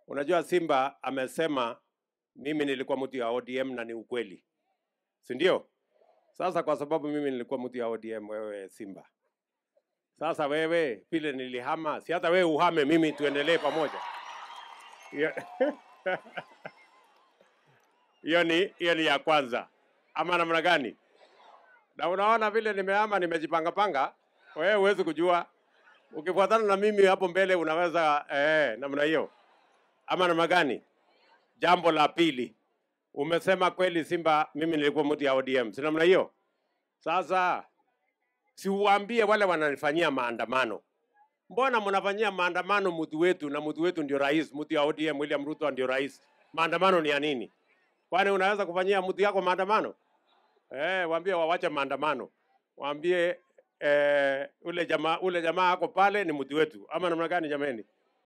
Unajua Simba amesema mimi nilikuwa mtu ya ODM na ni ukweli, si ndio? Sasa kwa sababu mimi nilikuwa mtu ya ODM, wewe Simba, sasa wewe vile nilihama, si hata wewe uhame, mimi tuendelee pamoja. Hiyo hiyo ni hiyo ni ya kwanza, ama namna gani? Na unaona vile nimehama, nimejipanga panga, wewe huwezi kujua. Ukifuatana na mimi hapo mbele unaweza eh, namna hiyo ama namna gani? Jambo la pili, umesema kweli Simba, mimi nilikuwa mtu ya ODM, si namna hiyo? Sasa si uwaambie wale wananifanyia maandamano, mbona mnafanyia maandamano mtu wetu na mtu wetu ndio rais, mtu ya ODM William Ruto ndio rais. Maandamano ni ya nini? Kwani unaweza kufanyia mtu yako maandamano? Eh, waambie wawache maandamano, waambie eh, ule jamaa ule jamaa ako pale ni mtu wetu, ama namna gani jameni?